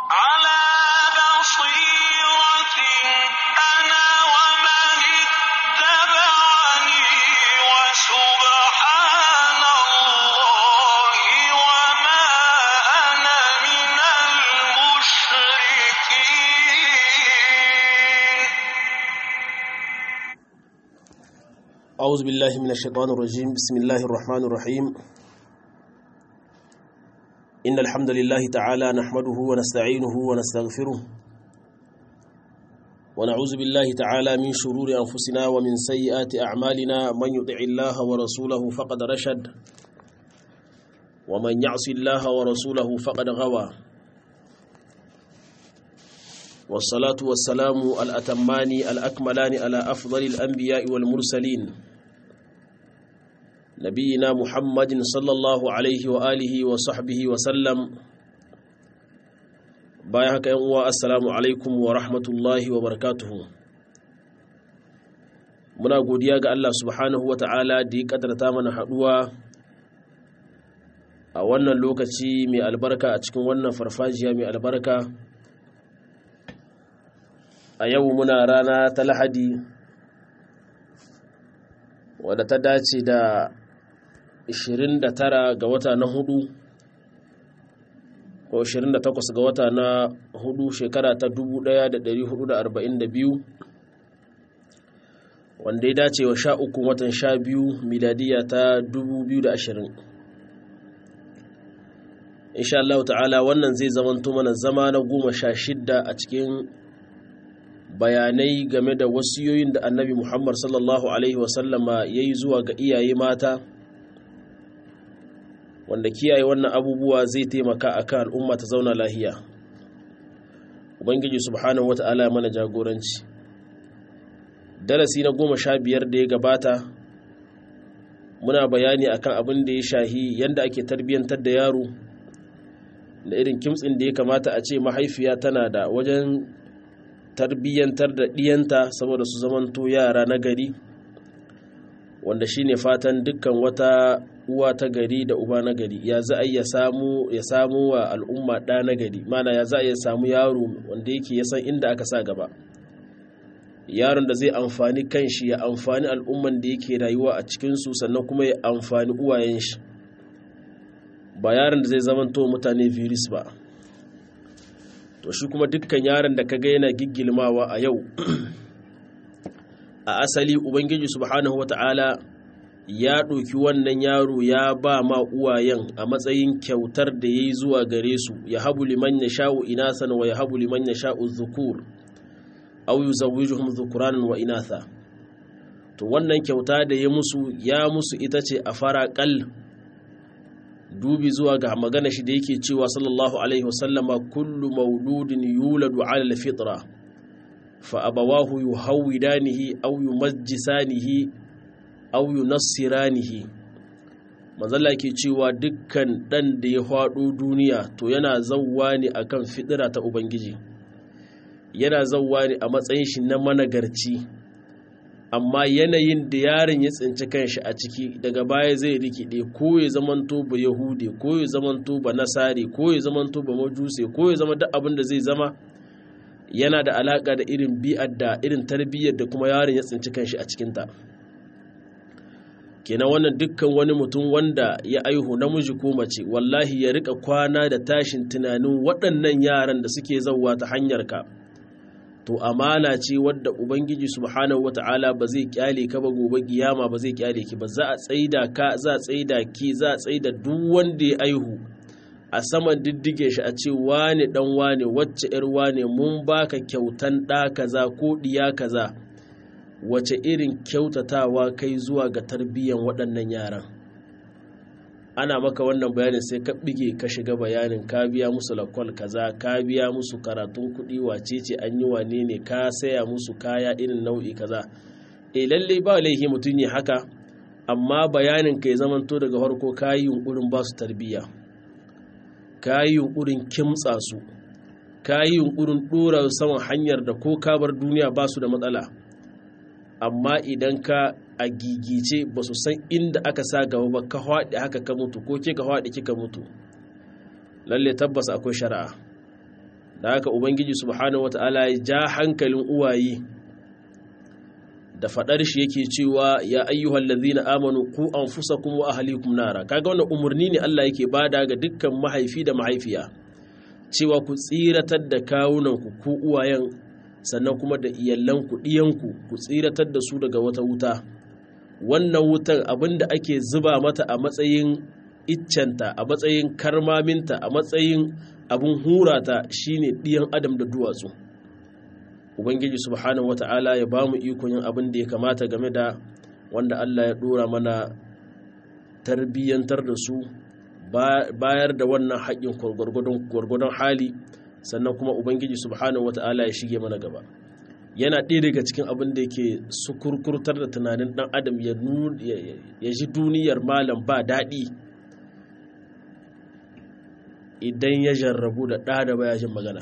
على بصيرة أنا ومن اتبعني وسبحان الله وما أنا من المشركين أعوذ بالله من الشيطان الرجيم بسم الله الرحمن الرحيم إن الحمد لله تعالى نحمده ونستعينه ونستغفره ونعوذ بالله تعالى من شرور أنفسنا ومن سيئات أعمالنا من يطع الله ورسوله فقد رشد ومن يعص الله ورسوله فقد غوى والصلاة والسلام الأتمان الأكملان على أفضل الأنبياء والمرسلين نبينا محمد صلى الله عليه وآله وصحبه وسلم بايعك يا السلام عليكم ورحمة الله وبركاته muna godiya ga Allah subhanahu wa ta'ala da ya kadarta mana haduwa a wannan lokaci mai albarka a cikin wannan farfajiya mai albarka a yau muna rana ta lahadi wadda ta dace da 29 ga wata na hudu ko 28 ga wata na hudu shekara ta 1442 wanda ya dace wa sha uku watan sha biyu miladiya ta 2020 insha Allah ta'ala wannan zai zamanto mana zama na goma sha shidda a cikin bayanai game da wasiyoyin da annabi muhammad sallallahu alaihi wasallama ya yi zuwa ga iyaye mata wanda kiyaye wannan abubuwa zai taimaka a kan al'umma ta zauna lahiya ubangiji subhanahu wa ta'ala mana jagoranci darasi na goma sha biyar da ya gabata muna bayani akan abin da ya shahi yadda ake tarbiyyantar da yaro da irin kimtsin da ya kamata a ce mahaifiya tana da wajen tarbiyyantar da ɗiyanta saboda su zamanto yara na gari wanda shine fatan dukkan wata uwa ta gari da uba na gari ya za a ya samu ya samu wa al'umma ɗa na gari mana ya za a ya samu yaro wanda yake ya san inda aka sa gaba yaron da zai amfani kanshi ya amfani al'umman da yake rayuwa a cikinsu sannan kuma ya amfani uwayen shi ba yaron da zai zamanto mutane virus ba to shi kuma dukkan yaron da kaga yana giggilmawa a yau a asali ubangiji subhanahu wata'ala ya ɗauki wannan yaro ya ba ma uwayen a matsayin kyautar da ya yi zuwa gare su ya habu liman ya sha'u inasan wa ya habu liman ya sha'u zukur au yi zawijuhum zukuranin wa inatha to wannan kyauta da ya musu ya musu ita ce a fara ƙal dubi zuwa ga magana shi da yake cewa sallallahu alaihi wasallama kullu mauludin yuladu ala alfitra fa abawahu yuhawidanihi aw yumajjisanihi aw yunassiranihi manzala ke cewa dukkan dan da ya faɗo duniya to yana zawwa ne akan fitira ta ubangiji yana zawwa ne a matsayin shi na managarci amma yanayin da yaron ya tsinci kanshi a ciki daga baya zai rikide ko ya zamanto ba yahude ko ya zamanto ba nasari ko ya zamanto ba majuse ko ya zama duk abin da zai zama yana da alaka da irin bi'ar da irin tarbiyyar da kuma yaron ya tsinci kanshi a cikinta kenan wannan dukkan wani mutum wanda ya aihu namiji ko mace wallahi ya rika kwana da tashin tunanin waɗannan yaran da suke zauwa ta hanyar ka to amana ce wadda ubangiji subhanahu wata'ala ba zai kyale ka ba gobe kiyama ba zai kyale ki ba za a tsaida ka za a tsaida ki za a tsaida duk wanda ya aihu a saman diddige shi a ce wane dan wane wacce yar wane mun baka kyautan ɗa kaza ko ɗiya kaza wace irin kyautatawa kai zuwa ga tarbiyyan waɗannan yaran ana maka wannan bayanin sai ka bige ka shiga bayanin ka biya musu lakwal kaza ka biya musu karatun kuɗi wace ce an yi wane ne ka saya musu kaya irin nau'i kaza e lalle ba laifi mutum ya haka amma bayanin ka ya zamanto daga farko ka yi yunkurin ba su tarbiyya ka yi yunkurin kimtsa su ka yi yunkurin ɗora saman hanyar da ko ka bar duniya ba su da matsala amma idan ka a gigice ba su san inda aka sa gaba ba ka haɗe haka ka mutu ko ke ka haɗe kika mutu lalle tabbas akwai shari'a da haka ubangiji subhanahu wata'ala ya ja hankalin uwaye da fadar shi yake cewa ya ayyuhal ladhina amanu qu anfusakum wa ahlikum nara kaga wannan umurni ne Allah yake bada ga dukkan mahaifi da mahaifiya cewa ku tsiratar da kawunan ku ku uwayen sannan kuma da iyallan ku diyan ku ku tsiratar da su daga wata wuta wannan wutar abinda ake zuba mata a matsayin iccenta a matsayin karmaminta a matsayin abin hurata shine ɗiyan adam da duwatsu ubangiji subhanahu wata'ala ya ba mu ikon yin abin da ya kamata game da wanda allah ya ɗora mana tarbiyyantar da su bayar da wannan haƙƙin gwargwadon hali sannan kuma ubangiji subhanahu wata'ala ya shige mana gaba yana ɗaya daga cikin abin da yake sukurkurtar da tunanin ɗan adam ya ji duniyar malam ba daɗi idan ya jarrabu da ɗa da baya jin magana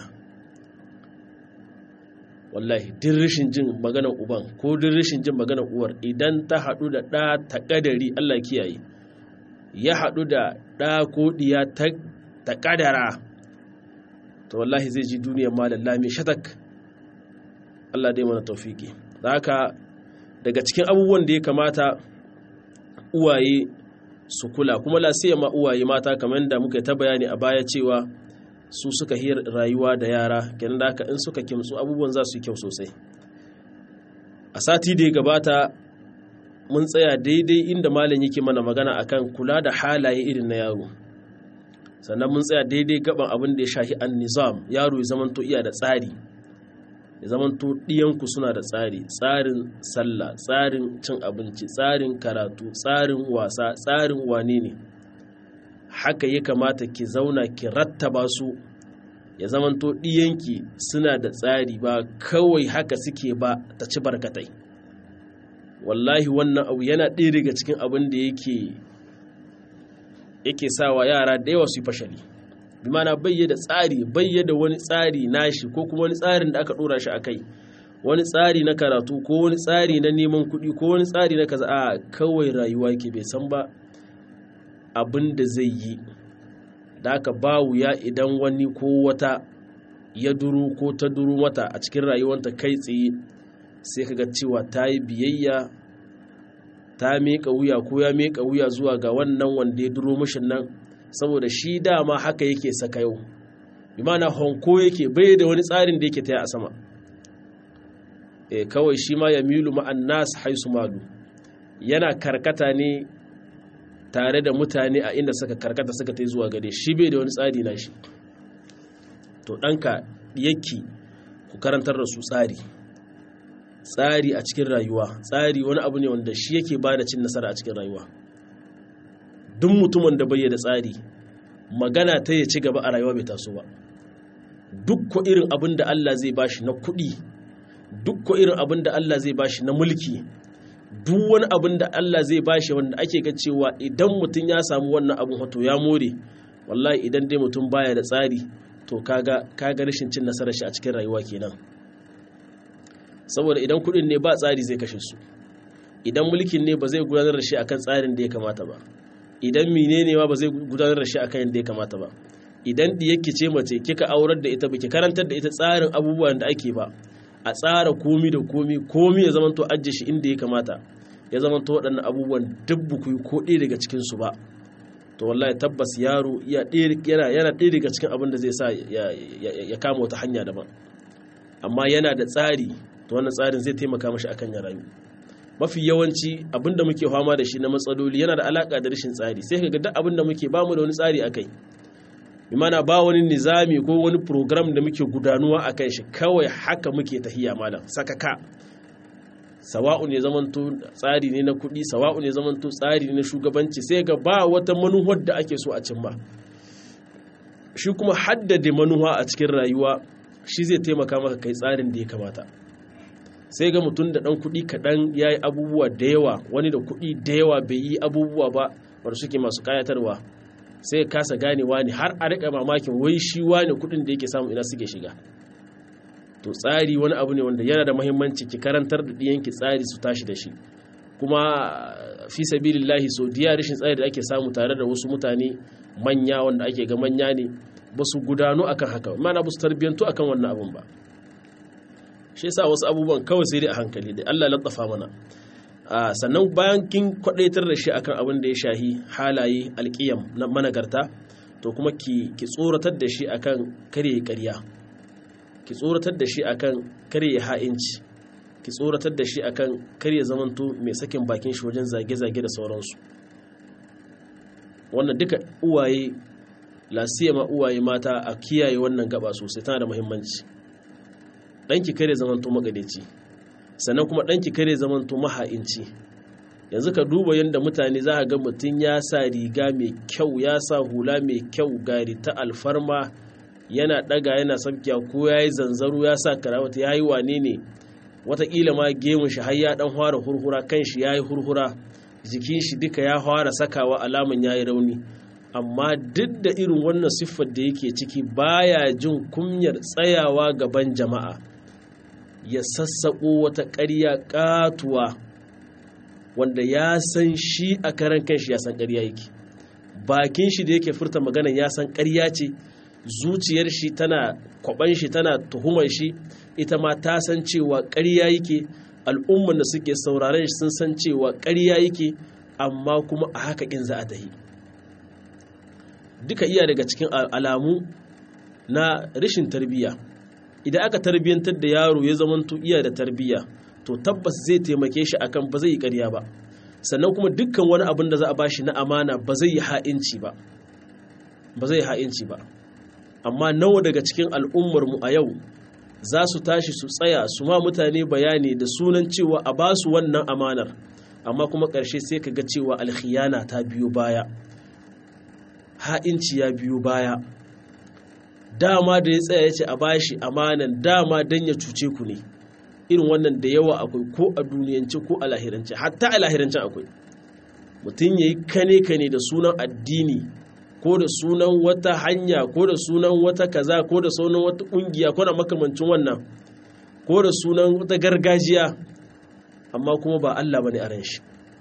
wallahi din rashin jin maganar uban ko din rashin jin maganar uwar idan ta haɗu da ɗa ta ƙadari allah kiyaye ya haɗu da ɗa ko ɗiya ta ƙadara to wallahi zai ji duniyar malam lami shatak allah dai mana taufiki da haka daga cikin abubuwan da ya kamata uwaye su kula kuma lasiya ma uwaye mata kamar da muka ta bayani a baya cewa su suka yi rayuwa da yara kenan da haka in suka kimtsu abubuwan za su yi kyau sosai a sati da ya gabata mun tsaya daidai inda malam yake mana magana akan kula da halaye irin na yaro sannan mun tsaya daidai gaban abin da ya shahi an nizam yaro ya zamanto iya da tsari ya zamanto ɗiyanku suna da tsari tsarin sallah tsarin cin abinci tsarin karatu tsarin wasa tsarin wane ne haka ya kamata ki zauna ki rattaba su ya zamanto ɗiyanki suna da tsari ba kawai haka suke ba ta ci barkatai wallahi wannan abu yana ɗaya daga cikin abin da yake yake sawa yara da yawa su yi fashali bi mana bayyada tsari bayyada wani tsari nashi ko kuma wani tsarin da aka dora shi a kai wani tsari na karatu ko wani tsari na neman kuɗi ko wani tsari na kaza a kawai rayuwa ke bai san ba abin da zai yi da aka ba wuya idan wani ko wata ya duru ko ta duru mata a cikin rayuwanta kai tsaye sai kaga cewa ta yi biyayya ta miƙa wuya ko ya miƙa wuya zuwa ga wannan wanda ya duro mishin nan saboda shi dama haka yake saka yau imana honko yake bai da wani tsarin da yake taya a sama e kawai shi ma ya milu ma'an nas haisu malu yana karkata ne tare da mutane a inda suka karkata suka ta zuwa gare shi bai da wani tsari na shi to ɗanka yake ku karantar da su tsari tsari a cikin rayuwa tsari wani abu ne wanda shi yake ba da cin nasara a cikin rayuwa duk mutumin da bai da tsari magana ta ya ci gaba a rayuwa bai taso ba duk ko irin abin da Allah zai bashi na kuɗi duk ko irin abin da Allah zai bashi na mulki duk wani abin da Allah zai bashi wanda ake ga cewa idan mutum ya samu wannan abin hoto ya more wallahi idan dai mutum baya da tsari to kaga kaga rashin cin nasarar shi a cikin rayuwa kenan saboda idan kuɗin ne ba tsari zai kashe su idan mulkin ne ba zai gudanar da shi akan tsarin da ya kamata ba idan menene ma ba zai gudanar da shi akan yadda ya kamata ba idan diyakki ce mace kika aurar da ita baki karantar da ita tsarin abubuwan da ake ba a tsara komi da komi komi ya zamanto ajiye shi inda ya kamata ya zamanto waɗannan abubuwan duk buku ko ɗaya daga cikin su ba to wallahi tabbas yaro yana yana ɗaya daga cikin abin da zai sa ya kama wata hanya daban amma yana da tsari to wannan tsarin zai taimaka mashi akan ya rayu mafi yawanci abinda muke fama da shi na matsaloli yana da alaka da rashin tsari sai ka ga duk abinda muke bamu da wani tsari akai imana ba wani nizami ko wani program da muke gudanuwa a kan shi kawai haka muke tahiya malam sakaka sawa'u ne zamanto tsari ne na kuɗi sawa'u ne zamanto tsari ne na shugabanci sai ga ba wata manuwar da ake so a cimma shi kuma haddade manuwa a cikin rayuwa shi zai taimaka maka kai tsarin da ya kamata sai ga mutum da ɗan kuɗi kaɗan ya yi abubuwa da yawa wani da kuɗi da yawa bai yi abubuwa ba wadda suke masu ƙayatarwa sai kasa ganewa ne har a riƙa mamakin wai shi wani kuɗin da yake samu ina suke shiga to tsari wani abu ne wanda yana da mahimmanci ki karantar da ɗiyanki tsari su tashi da shi kuma fi sabilillahi so diya rashin tsari da ake samu tare da wasu mutane manya wanda ake ga manya ne ba su gudanu akan haka mana ba su tarbiyyantu akan wannan abun ba shi yasa wasu abubuwan kawai sai dai a hankali dai Allah latsafa mana sannan bayan kin kwadaitar da shi akan abin da ya shahi halaye alƙiyam na managarta to kuma ki ki tsoratar da shi akan kare ƙarya ki tsoratar da shi akan kare ha'inci ki tsoratar da shi akan kare zamanto mai sakin bakin shi wajen zage-zage da sauransu wannan duka uwaye lasiyama uwaye mata a kiyaye wannan gaba sosai tana da muhimmanci ɗanki kare zamanto magadeci sannan kuma ɗanki kare zamanto maha'inci yanzu ka duba yadda mutane za a ga mutum ya sa riga mai kyau ya sa hula mai kyau gari ta alfarma yana ɗaga yana sabkiya ko ya yi zanzaro ya sa karawata ya yi wane ne watakila ma gemun shi har ya ɗan fara hurhura kan shi ya yi hurhura jikin shi duka ya fara sakawa alaman ya yi rauni amma duk da irin wannan siffar da yake ciki baya jin kunyar tsayawa gaban jama'a ya sassaƙo wata ƙarya ƙatuwa wanda ya san shi a karan kanshi ya san ƙarya yake bakin shi da yake furta magana ya san ƙarya ce zuciyar shi tana kwaban shi tana tuhumar shi ita ma ta san cewa ƙarya yake al'umman da suke sauraren shi sun san cewa ƙarya yake amma kuma a haka in za a tahi duka iya daga cikin alamu na rashin tarbiyya idan aka tarbiyyantar da yaro ya zamanto iya da tarbiyya to tabbas zai taimake shi akan ba zai yi ƙarya ba sannan kuma dukkan wani abin da za a bashi na amana ba zai yi ha'inci ba ba zai yi ha'inci ba amma nawa daga cikin al'ummar mu a yau za su tashi su tsaya su ma mutane bayani da sunan cewa a ba su wannan amanar amma kuma ƙarshe sai ka ga cewa alkhiyana ta biyo baya ha'inci ya biyo baya dama da ya tsaya ya ce a bashi amanan dama don ya cuce ku ne irin wannan da yawa akwai ko a duniyance ko a lahirance hatta a lahirancen akwai mutum ya yi kane-kane da sunan addini ko da sunan wata hanya ko da sunan wata kaza ko da sunan wata kungiya ko da makamancin wannan ko da sunan wata gargajiya amma kuma ba Allah bane a ran shi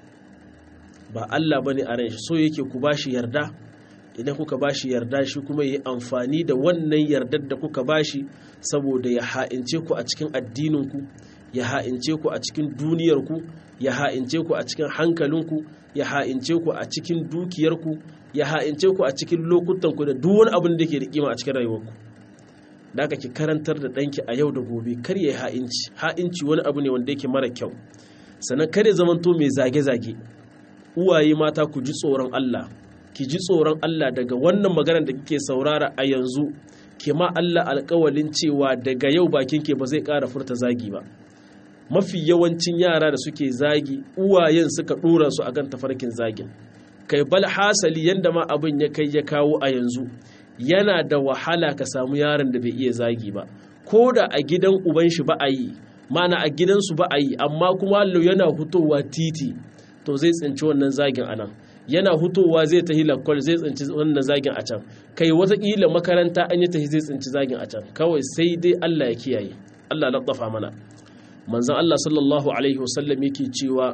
ba Allah bane a ran shi so yake ku bashi yarda idan kuka bashi yarda shi kuma yi amfani da wannan yardar da kuka bashi saboda ya ha'ince ku a cikin addininku ya ha'ince ku a cikin duniyarku ya ha'ince ku a cikin hankalinku ya ha'ince ku a cikin dukiyarku ya ha'ince ku a cikin lokutanku da duk wani abin da ke da kima a cikin rayuwarku da aka ki karantar da ɗanki a yau da gobe kar ya yi ha'inci ha'inci wani abu ne wanda yake mara kyau sannan kar ya zamanto mai zage-zage uwaye mata ku ji tsoron Allah ki ji tsoron Allah daga wannan maganar da kike saurara a yanzu ke ma Allah alkawalin cewa daga yau bakin ke ba zai ƙara furta zagi ba mafi yawancin yara da suke zagi uwayen suka ɗora su akan tafarkin zagin kai bal hasali yanda ma abin ya kai ya kawo a yanzu yana da wahala ka samu yaron da bai iya zagi ba ko da a gidan uban shi ba a yi mana a gidansu ba a yi amma kuma yana hutowa titi to zai tsinci wannan zagin anan yana hutowa zai tahi lakwal zai tsinci wannan zagin a can kai watakila makaranta an yi tahi zai tsinci zagin a can kawai sai dai Allah ya kiyaye Allah laddafa mana manzon Allah sallallahu alaihi wasallam yake cewa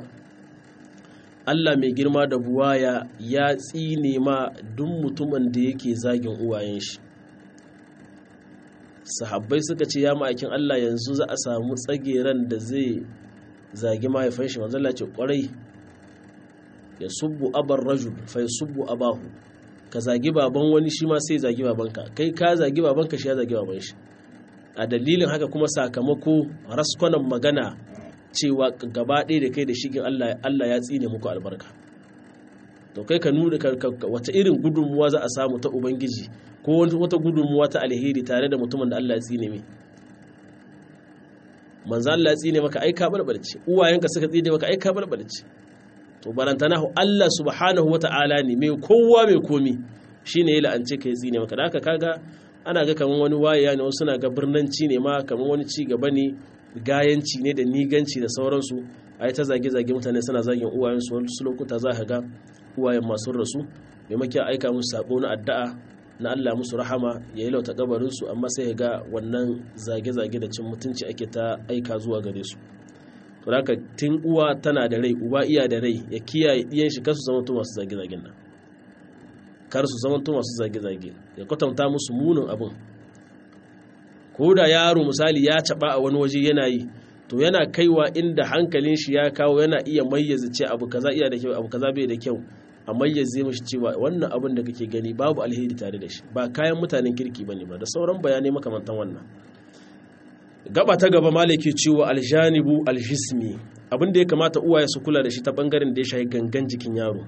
Allah mai girma da buwaya ya tsine ma duk mutumin da yake zagin uwayen shi sahabbai suka ce ya ma'aikin Allah yanzu za a samu tsageren da zai zagi mahaifin shi manzon Allah ce kwarai ya subbu abar rajul fa ya subbu abahu ka zagi baban wani shi ma sai zagi babanka kai ka zagi babanka shi ya zagi baban shi a dalilin haka kuma sakamako raskwanan magana cewa gaba ɗaya da kai da shigin Allah Allah ya tsine muku albarka to kai ka nuna wata irin gudunmuwa za a samu ta ubangiji ko wata gudunmuwa ta alheri tare da mutumin da Allah ya tsine mai manzo Allah ya tsine maka ai ka balbalce uwayenka suka tsine maka ai ka balbalce to barantana Allah subhanahu wata'ala ne mai kowa mai komi shine ya la'ance ka ya tsine maka da haka kaga ana ga kaman wani wayaya ne wasu na ga birnanci ne ma kaman wani ci gaba ne gayanci ne da niganci da sauransu a yi ta zage-zage mutane suna zagin uwayensu wasu lokuta za ka ga uwayen masu rasu maimakon aika musu sako na addu'a na Allah musu rahama ya yi lauta kabarinsu amma sai ga wannan zage-zage da cin mutunci ake ta aika zuwa gare su to haka tun uwa tana da rai uba iya da rai ya kiyaye iyan shi kasu zama to masu zage-zagen nan kar su zamanto masu zage-zage ya kwatanta musu munin abin ko da yaro misali ya caba a wani waje yana yi to yana kaiwa inda hankalin shi ya kawo yana iya mayyaza ce abu kaza iya da kyau abu kaza bai da kyau a mayyaze mishi cewa wannan abin da kake gani babu alheri tare da shi ba kayan mutanen kirki bane ba da sauran bayanai makamantan wannan gaba ta gaba malaki cewa aljanibu aljismi abin da ya kamata uwaye su kula da shi ta bangaren da ya shahi gangan jikin yaro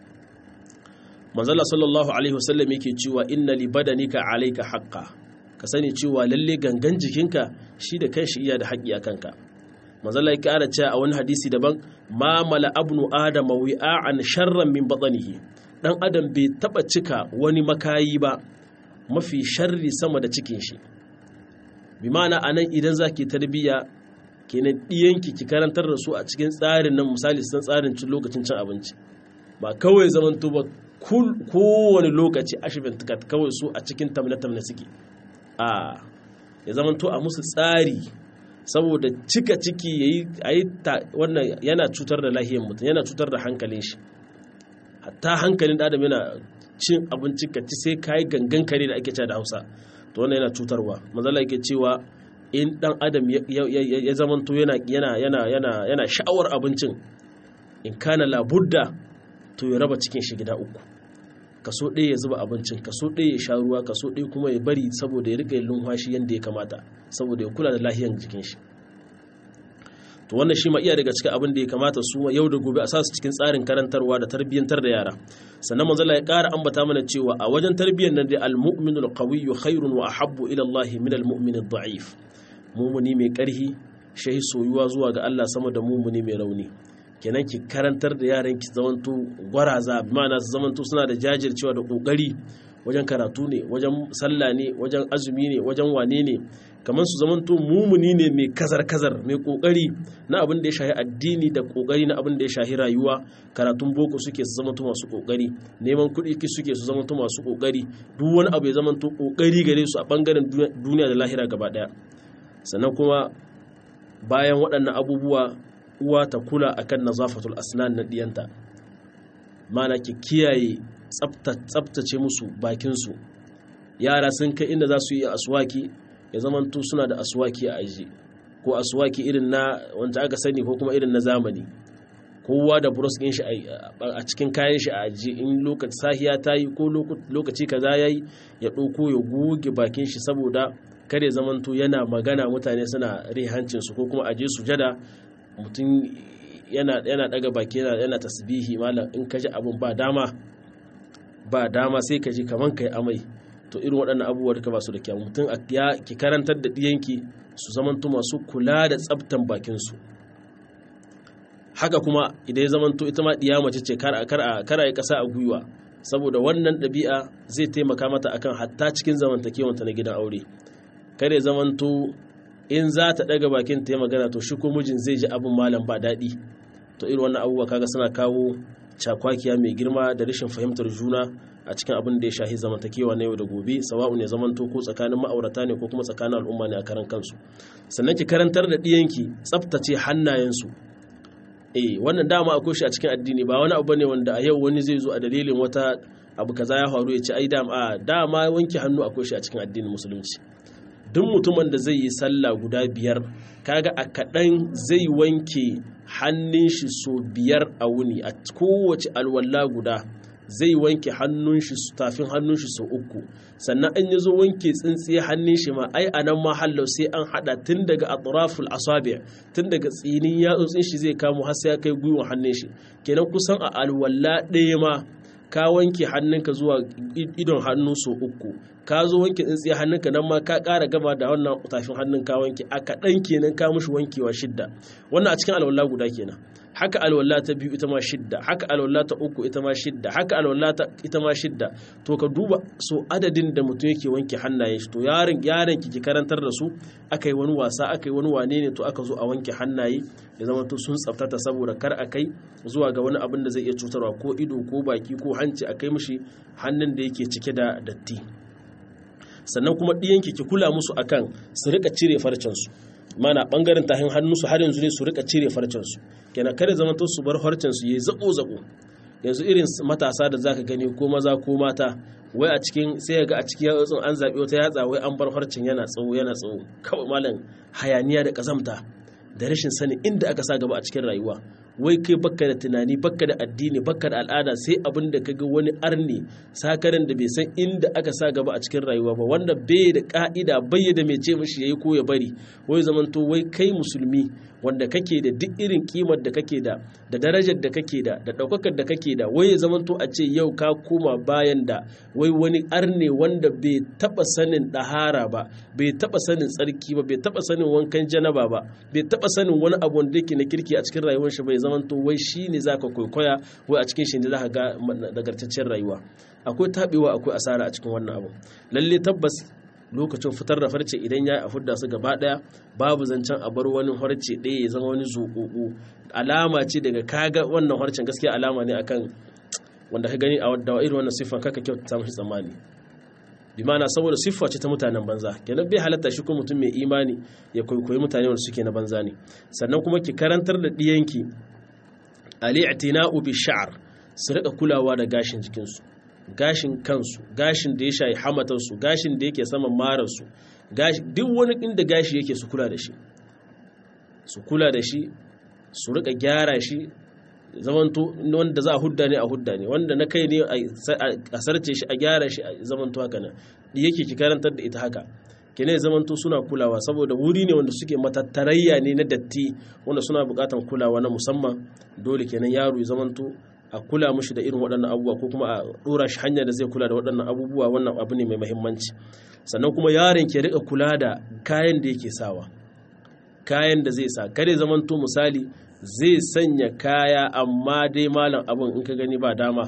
manzala sallallahu alaihi wasallam yake cewa inna li badanika alayka haqqa ka sani cewa lalle gangan jikinka shi da kanshi iya da haƙƙi a kanka manzala ya ƙara cewa a wani hadisi daban ma mala abnu adama wi'a'an sharran min batnihi dan adam bai taba cika wani makayi ba mafi sharri sama da cikin shi bi ma'ana anan idan zaki tarbiya kenan diyanki ki karantar da su a cikin tsarin nan misali san tsarin cin lokacin cin abinci ba kawai zaman ba kowane lokaci ashibin tukat kawai su a cikin tamne-tamne suke a ya zamanto a musu tsari saboda cika ciki ya yi wannan yana cutar da lahiyar mutum yana cutar da hankalin shi hatta hankalin adam yana cin abinci ka ci sai kayi gangan kare da ake da hausa to wannan yana cutarwa mazala yake cewa in dan adam ya zamanto yana sha'awar abincin in kana labudda to ya raba cikin shi gida uku kaso ɗaya ya zuba abincin kaso ɗaya ya sha ruwa kaso ɗaya kuma ya bari saboda ya riƙa yin lumfashi yadda ya kamata saboda ya kula da lahiyar jikin shi to wannan shi ma iya daga cikin abin da ya kamata su yau da gobe a sa su cikin tsarin karantarwa da tarbiyyantar da yara sannan manzala ya ƙara ambata mana cewa a wajen tarbiyyar nan dai al-mu'minul qawiyyu khairun wa ahabbu ila Allah min al-mu'min ad-da'if mumuni mai ƙarhi shahi soyuwa zuwa ga Allah sama da mumuni mai rauni kenan ki karantar da yaran ki zamanto gwaraza ma'ana su zamanto suna da jajircewa da kokari wajen karatu ne wajen sallah ne wajen azumi ne wajen wane ne kamar su zamanto mumuni ne mai kazar kazar mai kokari na abin da ya shahi addini da kokari na abin da ya shahi rayuwa karatun boko suke su zamanto masu kokari neman kuɗi ki suke su zamanto masu kokari duk wani abu ya zamanto kokari gare su a bangaren duniya da lahira gaba daya sannan kuma bayan waɗannan abubuwa uwa ta kula akan nazafatul asnan na diyanta mana ki kiyaye tsabtace musu bakinsu yara sun kai inda za su yi aswaki ya zamanto suna da aswaki a aji ko aswaki irin na wanda aka sani ko kuma irin na zamani kowa da buros ɗin shi a cikin kayan shi a aji in lokaci sahiya ta yi ko lokaci kaza ya yi ya ɗauko ya goge bakin shi saboda kare zamanto yana magana mutane suna rihancinsu ko kuma aje sujada mutum yana daga baki yana tasbihi malam in ka ji abin ba dama ba dama sai ka ji kaman kai amai to irin waɗannan abubuwa duka ba su da kyau mutum ya ki karantar da ɗiyanki su zamanto masu kula da tsaftan bakinsu haka kuma idan ya zamanto ita ma ɗiya mace ce kar a yi ƙasa a gwiwa saboda wannan ɗabi'a zai taimaka mata akan hatta cikin zamantakewanta na gidan aure kar ya zamanto in za ta daga bakin ta yi magana to shi ko mijin zai ji abin malam ba daɗi to irin wannan abubuwa kaga suna kawo cakwakiya mai girma da rashin fahimtar juna a cikin abin da ya shahi zamantakewa na yau da gobe sawa'u ne zamanto ko tsakanin ma'aurata ne ko kuma tsakanin al'umma ne a karan kansu sannan ki karantar da ɗiyanki tsaftace hannayensu eh wannan dama akwai shi a cikin addini ba wani abu ne wanda a yau wani zai zo a dalilin wata abu kaza ya faru ya ce ai dama dama wanke hannu akwai shi a cikin addinin musulunci duk mutumin da zai yi sallah guda biyar kaga a kaɗan zai wanke hannun shi so biyar a wuni a kowace alwala guda zai wanke hannun shi tafin hannun shi so uku sannan an yi zo wanke tsintsiye hannun shi ma ai a nan ma hallau sai an hada tun daga atraful asabi tun daga tsinin yatsotsin shi zai kamo har sai ya kai gwiwan hannun shi kenan kusan a alwala ɗaya ma ka wanke hannunka zuwa idon hannu so uku ka zo wanke tsintsiya hannunka nan ma ka ƙara gaba da wannan tafin hannun ka wanke a kaɗan kenan ka mushi wankewa shidda wannan a cikin alwala guda kenan haka alwala ta biyu ita ma shidda haka alwala ta uku ita ma shidda haka alwala ta ita ma shidda to ka duba so adadin da mutum yake wanke hannayen shi to yaron yaron ki karantar da su aka yi wani wasa aka yi wani wane ne to aka zo a wanke hannaye ya zama to sun tsaftata saboda kar a kai zuwa ga wani abin da zai iya cutarwa ko ido ko baki ko hanci a kai mishi hannun da yake cike da datti sannan kuma ɗiyanki ki kula musu akan su rika cire farcensu mana bangaren tahin hannunsu har yanzu ne su rika cire farcensu kenan kada zama to su bar farcensu yayi zako zako yanzu irin matasa da zaka gani ko maza ko mata wai a cikin sai ga a cikin yatsun an zaɓi wata yatsa wai an bar harcin yana tsawo yana tsawo kawai malam hayaniya da kazamta da rashin sani inda aka sa gaba a cikin rayuwa wai kai bakka da tunani bakka da addini bakka da al'ada sai abin da kaga wani arni sakarin da bai san inda aka sa gaba a cikin rayuwa ba wanda bai da ka'ida bai da mai ce mishi yayi ko ya bari wai zamanto wai kai musulmi wanda kake da duk irin kimar da kake da da darajar da kake da da daukakar da kake da wai ya zamanto a ce yau ka koma bayan da wai wani arne wanda bai taba sanin dahara ba bai taba sanin tsarki ba bai taba sanin wankan janaba ba bai taba sanin wani abu wanda yake na kirki a cikin rayuwar shi bai zamanto wai shine zaka kwaikwaya wai a cikin shi ne zaka ga nagartaccen rayuwa akwai tabewa akwai asara a cikin wannan abu lalle tabbas lokacin fitar da farce idan ya a fudda su gaba daya babu zancen a bar wani harce ɗaya ya zama wani zuƙuƙu alama ce daga kaga wannan harcen gaskiya alama ne akan wanda ka gani a wadda irin wannan siffan kaka kyauta mashi tsammani bi ma'ana saboda siffa ce ta mutanen banza kenan bai halatta shi ko mutum mai imani ya kwaikwayi mutane wanda suke na banza ne sannan kuma ki karantar da ɗiyanki ali'tina'u bi sha'r su rika kulawa da gashin jikinsu gashin kansu gashin da ya shayi hamatarsu gashin da yake saman mararsu duk wani inda gashi yake su kula da shi su kula da shi su rika gyara shi zamanto wanda za a hudda ne a hudda ne wanda na kai ne a sarce shi a gyara shi a zamanto haka nan yake ki karantar da ita haka kene zamanto suna kulawa saboda wuri ne wanda suke matattarayya ne na datti wanda suna bukatan kulawa na musamman dole kenan yaro ya zamanto a kula mushi da irin waɗannan abubuwa ko kuma a ɗora shi hanyar da zai kula da waɗannan abubuwa wannan abu ne mai mahimmanci sannan kuma yaron ke rika kula da kayan da yake sawa kayan da zai sa kare zamanto misali zai sanya kaya amma dai malam abin in ka gani ba dama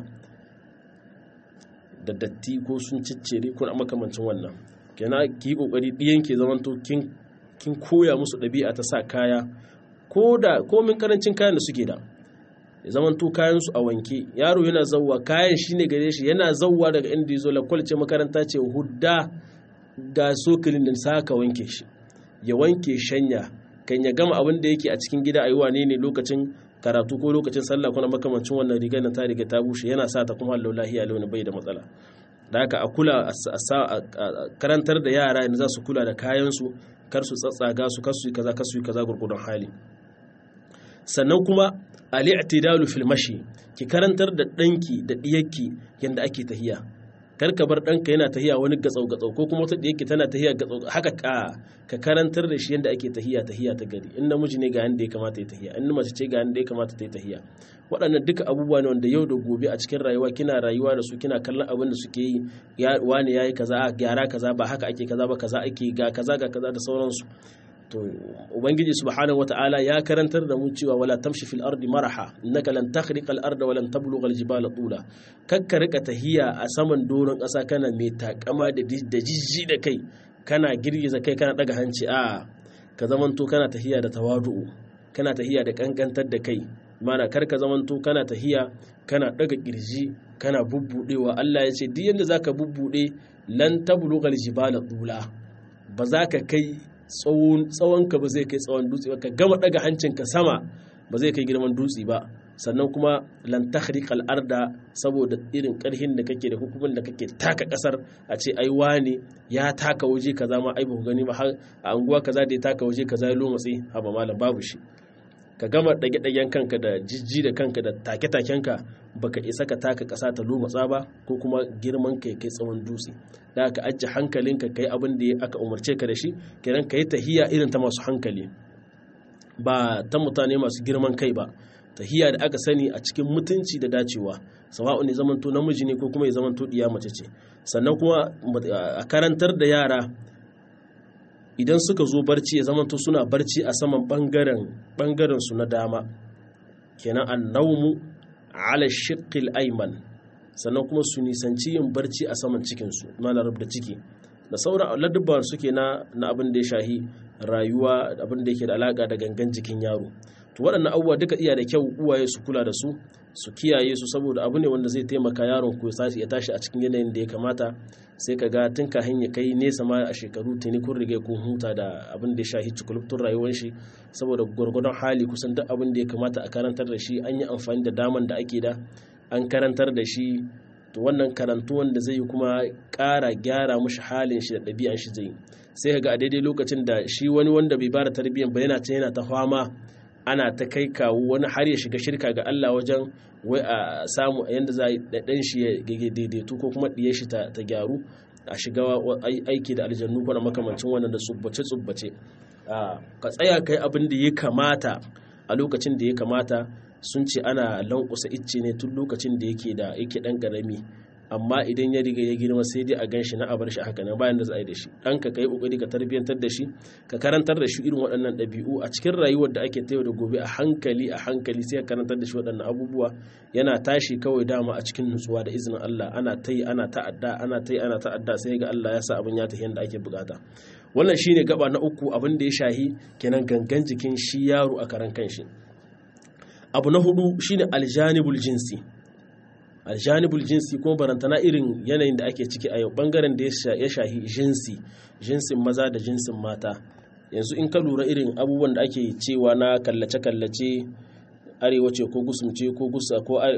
da datti ko sun ciccire ko makamancin wannan kenan ki yi kokari ɗiyan ke zamanto kin koya musu ɗabi'a ta sa kaya ko da komin karancin kayan da suke da ya zaman to kayansu a wanke yaro yana zauwa kayan shi ne gare shi yana zauwa daga inda ya zo lakwal ce makaranta ce hudda ga sokalin da saka wanke shi ya wanke shanya kan ya gama abin da yake a cikin gida a yi wane ne lokacin karatu ko lokacin sallah kuna makamancin wannan rigar na ta riga ta bushe yana sa ta kuma hallau lahiya launi bai da matsala da haka a kula a karantar da yara yanzu za su kula da kayansu kar su tsatsaga su kar su yi kaza kar su yi kaza gurgudun hali sannan kuma al'itidalu fil mashi ki karantar da ɗanki da ɗiyarki yadda ake tahiya kar ka bar ɗanka yana tahiya wani gatsau gatsau ko kuma wata ɗiyarki tana tahiya gatsau haka ka ka karantar da shi yadda ake tahiya tahiya ta gari in namiji ne ga yadda ya kamata ya tahiya in mace ce ga yadda ya kamata ta yi tahiya waɗannan duka abubuwa ne wanda yau da gobe a cikin rayuwa kina rayuwa da su kina kallon abin da suke yi wani yayi kaza gyara kaza ba haka ake kaza ba kaza ake ga kaza ga kaza da sauransu to ubangiji subhanahu wataala ya karantar da mu cewa wala tamshi fil ardi maraha innaka lan takhriqa al arda wa lan tablugha al jibala tula kakka rika tahiya a saman doron ƙasa kana mai takama da da jijji da kai kana girgiza kai kana daga hanci a ka zamanto kana tahiya da tawadu kana tahiya da kankantar da kai mana kar ka zamanto kana tahiya kana daga kirji kana bubbudewa Allah ya ce duk yanda zaka bubbude lan tablugha al jibala tula ba za ka kai tsawonka ba zai kai tsawon dutse ba ka gama daga hancinka sama ba zai kai girman dutse ba sannan kuma lan takhriqal arda saboda irin karhin da kake da hukumin da kake taka kasar a ce ai wane ya taka waje kaza ma ai ba gani ba har a anguwa kaza da ya taka waje kaza ya lomatsi haba malam babu shi ka gama dage dagen kanka da jijji da kanka da take takenka baka isa ka taka kasa ta lomatsa ba ko kuma girman kai kai tsawon dutse da ka ajiye hankalinka kai abin da aka umarce ka da shi kenan ka yi tahiya irin ta masu hankali ba ta mutane masu girman kai ba tahiya da aka sani a cikin mutunci da dacewa sawa'u ne zamanto namiji ne ko kuma ya zamanto diya mace ce sannan kuma a karantar da yara idan suka zo barci ya zamanto suna barci a saman bangaren bangaren su na dama kenan annawmu ala shiqqil ayman sannan kuma su nisanci yin barci a saman cikinsu mana da ciki da sauran ladubban suke na na abin da ya shahi rayuwa abin da yake da alaka da gangan jikin yaro to waɗannan abubuwa duka iya da kyau uwaye su kula da su su kiyaye su saboda abu ne wanda zai taimaka yaron ku ya tashi a cikin yanayin da ya kamata sai ka ga tun kahin ya kai nesa ma a shekaru tuni kun riga kun huta da abin da ya shahi cikulubtun rayuwar shi saboda gwargwadon hali kusan duk abin da ya kamata a karantar da shi an yi amfani da daman da ake da an karantar da shi to wannan karantu wanda zai yi kuma ƙara gyara mushi halin shi da ɗabi'an shi zai sai ga a daidai lokacin da shi wani wanda bai bada tarbiyyan ba yana ta yana ta fama ana ta kai kawo wani har ya shiga shirka ga Allah wajen wai a samu yanda za a yi ɗan shi ya daidaitu ko kuma ɗiye shi ta gyaru a shiga aiki da aljannu ko na makamancin wannan da tsubbace tsubbace ka tsaya kai abin da ya kamata a lokacin da ya kamata sun ce ana lankusa icce ne tun lokacin da yake da yake dan karami amma idan ya riga ya girma sai dai a gan shi na a bar shi haka nan bayan da za a yi da shi dan ka kai kokari ka tarbiyantar da shi ka karantar da shi irin waɗannan ɗabi'u a cikin rayuwar da ake tayo da gobe a hankali a hankali sai ka karantar da shi waɗannan abubuwa yana tashi kawai dama a cikin nutsuwa da izinin Allah ana ta yi ana ta'adda ana ta yi ana ta'adda sai ga Allah ya sa abin ya tafi yadda ake bukata wannan shine gaba na uku abin da ya shahi kenan gangan jikin shi yaro a karan kanshi abu na hudu shine aljanibul jinsi aljanibul jinsi kuma barantana irin yanayin da ake ciki a yau bangaren da ya shahi jinsi jinsin maza da jinsin mata yanzu in ka lura irin abubuwan da ake cewa na kallace-kallace arewa ce ko gusumce ko gusa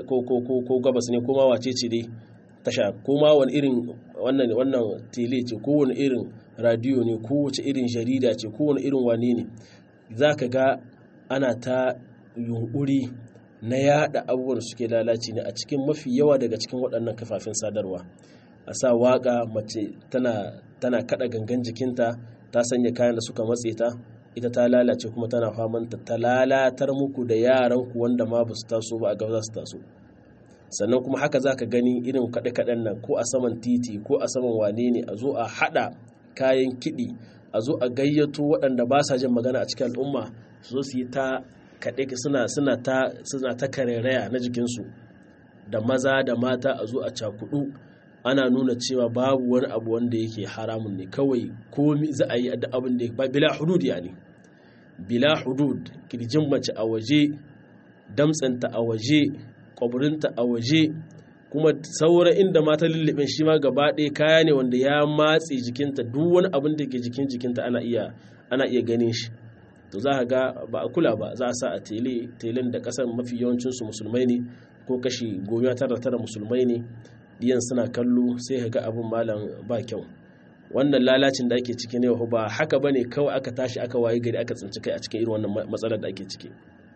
ko gabas ne ko ma wace ce dai tasha ko ma wani irin wannan wannan tele ce ko wani irin radiyo ne ko wace irin jarida ce ko wani irin wane ne za ka ga ana ta yunkuri na yada abubuwan da suke lalaci ne a cikin mafi yawa daga cikin waɗannan kafafen sadarwa a sa waka mace tana tana kada gangan jikinta ta sanya kayan da suka matse ta ita ta lalace kuma tana famanta ta lalatar muku da yaran ku wanda ma ba su taso ba a gaba za su taso sannan kuma haka za ka gani irin kaɗe-kaɗen nan ko a saman titi ko a saman wane ne a zo a haɗa kayan kiɗi a zo a gayyato waɗanda ba sa jin magana a cikin al'umma su zo su yi ta kaɗe suna suna ta suna ta karairaya na jikinsu da maza da mata a zo a cakudu ana nuna cewa babu wani abu wanda yake haramun ne kawai komi za a yi da abin da bila hudud ya ne bila hudud kirjin mace a waje damtsanta a waje kwaburinta a waje kuma sauran inda mata lullubin shi ma gaba ɗaya kaya ne wanda ya matse jikinta duk wani abin da ke jikin jikinta ana iya ana iya ganin shi to za ka ga ba a kula ba za a sa a tele telen da kasar mafi yawancinsu musulmai ne ko kashi goma tara tara musulmai ne diyan suna kallo sai ka ga abin malam ba kyau wannan lalacin da ake ciki ne ba haka ba ne kawai aka tashi aka waye gari aka tsinci kai a cikin irin wannan matsalar da ake ciki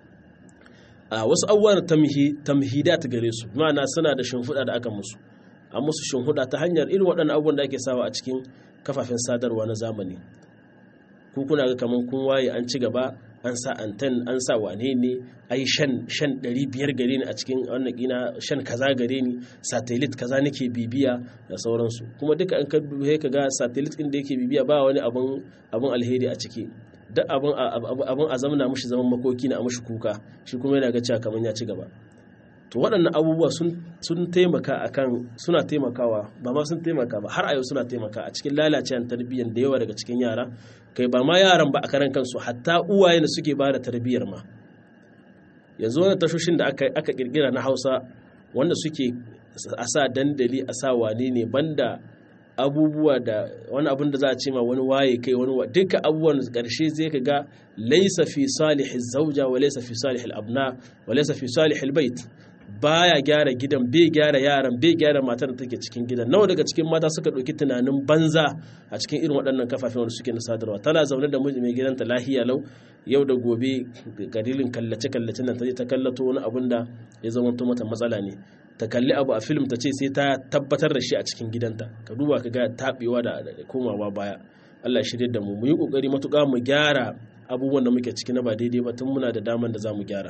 a wasu abubuwan tamhidat gare su ma'ana suna da shimfiɗa da aka musu a musu shimfiɗa ta hanyar irin waɗannan abubuwan da ake sawa a cikin kafafen sadarwa na zamani ku kuna ga kaman kun waye an ci gaba an sa anten an sa wane ne ai shan shan 500 gare ni a cikin wannan kina shan kaza gare ni satellite kaza nake bibiya da sauransu kuma duka an ka duhe ka ga satellite din da yake bibiya ba wani abun abun alheri a ciki duk abun abun a zamana mushi zaman makoki na a mushi kuka shi kuma yana ga cewa kaman ya ci gaba to waɗannan abubuwa sun taimaka akan suna taimakawa ba ma sun taimaka ba har a yau suna taimaka a cikin lalacewar tarbiyyar da yawa daga cikin yara kai ba ma yaran ba a karan kansu hatta uwaye da suke ba da tarbiyyar ma yanzu wani tashoshin da aka kirkira na hausa wanda suke a sa dandali a sa wane ne banda abubuwa da wani abin da za a ce ma wani waye kai wani duka abubuwan karshe zai ka ga laisa fi salihil zauja wa laisa fi salihil abna wa laisa fi salihil bait baya gyara gidan bai gyara yaran bai gyara matar da take cikin gidan nawa daga cikin mata suka ɗauki tunanin banza a cikin irin waɗannan kafafen wanda suke na sadarwa tana zaune da miji mai gidanta lahiya lau yau da gobe garilin kallace kallace nan ta je ta kallato wani abun da ya zama mata matsala ne ta kalli abu a film ta ce sai ta tabbatar da shi a cikin gidanta ka duba ka ga taɓewa da komawa baya Allah ya shirye da mu mu yi kokari matuƙa mu gyara abubuwan da muke ciki na ba daidai ba tun muna da daman da za mu gyara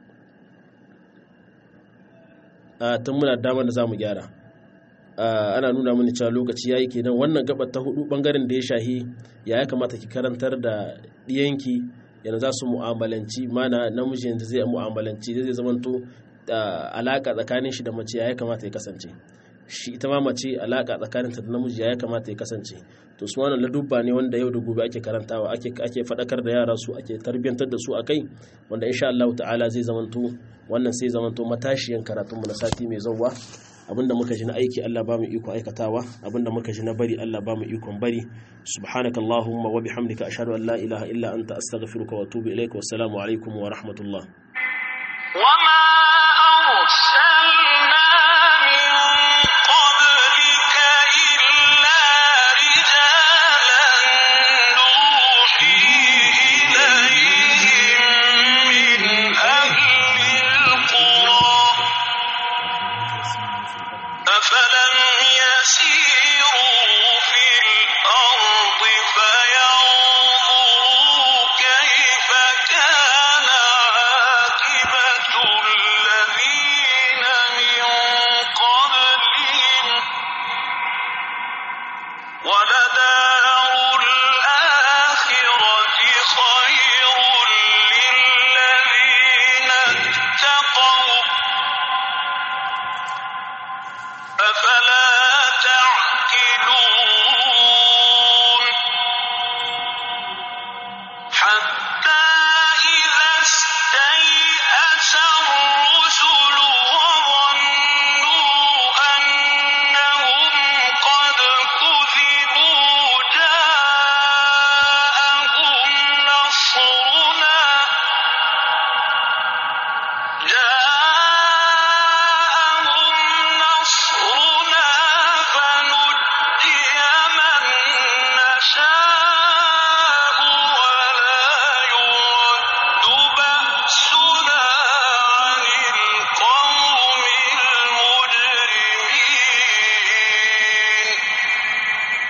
tun muna damar da za mu gyara ana nuna mini cewa lokaci ya yi kenan wannan gabar ta hudu bangaren da ya shahi ya ya kamata ki karantar da ɗiyanki yana za su mu'amalanci mana namijin da zai mu'amalanci zai zamanto alaka tsakanin shi da mace ya ya kamata ya kasance shi ita ma mace alaka tsakanin ta da namiji ya ya kamata ya kasance to su wannan ladubba ne wanda yau da gobe ake karantawa ake ake fadakar da yara su ake tarbiyantar da su akai wanda insha Allah ta'ala zai zamanto wannan sai zamanto matashiyan karatun mu na sati mai zawwa abinda muka ji na aiki Allah ba mu iko aikatawa abinda muka ji na bari Allah ba mu ikon bari subhanakallahumma wa bihamdika ashhadu an la ilaha illa anta astaghfiruka wa atubu ilaik wa assalamu alaikum wa rahmatullah وما